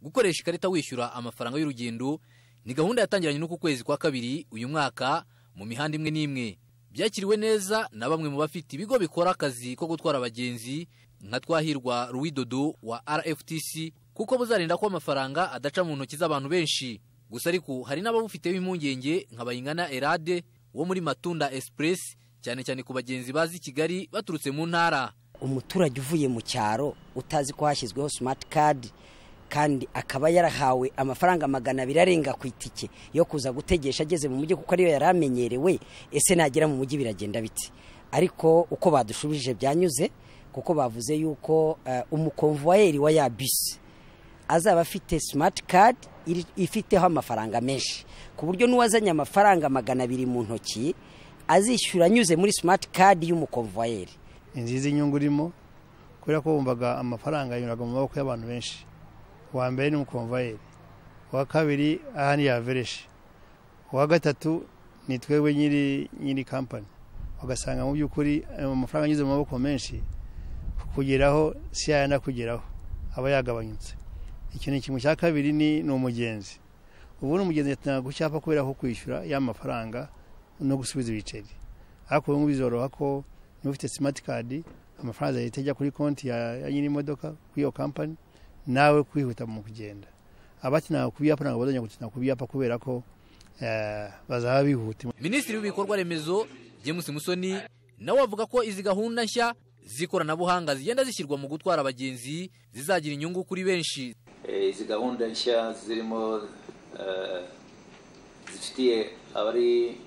gukoresha ikarita wishyura amafaranga y'urugendo ni gahunda yatangiranye n'uku kwezi kwa kabiri uyu mwaka mu mihanda imwe n'imwe byakiriwe neza na bamwe mu bafite ibigo bikora akazi ko gutwara abagenzi nka twahirwa ruwidodo wa rftc kuko buzarinda ko amafaranga adaca mu ntoki z'abantu benshi gusa ariko hari n'ababufiteho impungenge nka bayingana erade wo muri matunda express cyane cyane ku bagenzi bazi i kigali baturutse mu ntara umuturage uvuye mu cyaro utazi ko hashyizweho simati kadi kandi akaba yarahawe amafaranga magana abiri arenga ku itike yo kuza gutegesha ageze mu mujyi kuko ariyo yari amenyerewe ese nagera mu mujyi biragenda bite ariko uko badushubije byanyuze kuko bavuze yuko umukomvuwayeri wa ya bisi azaba afite simati kadi ifiteho amafaranga menshi ku buryo n'uwazanye amafaranga magana abiri mu ntoki azishyura anyuze muri simati kadi y'umukomvuwayeri ni nziza inyungu irimo kubera ko wumvaga amafaranga yanyuraga mu maboko y'abantu benshi uwa mbere ni umukomvayeri uwa kabiri aha ni yavereje uwa gatatu ni twebwe nyiri kampani ugasanga mu by'ukuri amafaranga anyuze mu maboko menshi kugeraho si yayana kugeraho aba yagabanyutse ikintu kimwe cya kabiri ni umugenzi ubu ni umugenzi yatanga ku cyapa kubera ko kwishyura y'amafaranga no gusubiza ibiceri ariko ubu ngubu bizoroha ko niba ufite simati kadi amafaranga leta ajya kuri konti ya nyiri imodoka kuri iyo kampani nawe kwihuta mu kugenda abatinanga ku byapa ntabwo bazajya gutinda ku byapa kubera ko bazaba bihuta minisitiri w'ibikorwa remezo james musoni nawe avuga ko izi gahunda nshya z'ikoranabuhanga zigenda zishyirwa mu gutwara abagenzi zizagira inyungu kuri benshi izi gahunda nshya zirimo zifitiye abari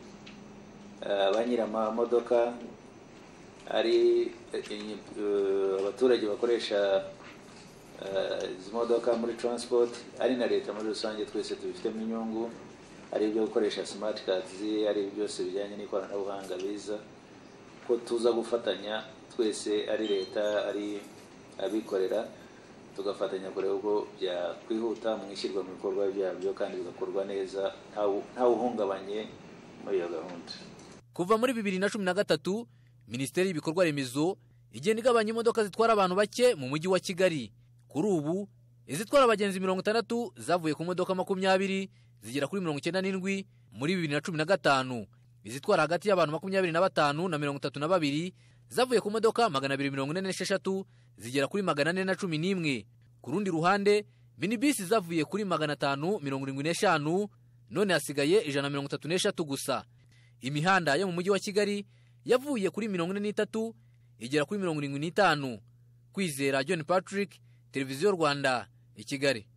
ba nyir'amamodoka ari abaturage bakoresha izi modoka muri taransipoti ari na leta muri rusange twese tubifitemo inyungu ari ibyo gukoresha simati kadi ari byose bijyanye n'ikoranabuhanga biza ko tuza gufatanya twese ari leta ari abikorera tugafatanya kureba uko byakwihuta mu ishyirwa mu bikorwa byabyo kandi bigakorwa neza ntawuhungabanye muri iyo gahunda kuva muri bibiri na cumi na gatatu minisiteri y'ibikorwa remezo igenda igabanya imodoka zitwara abantu bake mu mujyi wa kigali kuri ubu izitwara abagenzi mirongo itandatu zavuye ku modoka makumyabiri zigera kuri mirongo icyenda n'indwi muri bibiri na cumi na gatanu izitwara hagati y'abantu makumyabiri na batanu na mirongo itatu na babiri zavuye ku modoka magana abiri mirongo ine n'esheshatu zigera kuri magana ane na cumi n'imwe ku rundi ruhande minibisi zavuye kuri magana atanu mirongo irindwi n'eshanu none hasigaye ijana na mirongo itatu n'eshatu gusa imihanda yo mu mujyi wa kigali yavuye kuri mirongo ine n'itatu igera kuri mirongo irindwi n'itanu kwizera john patrick televiziyo rwanda i kigali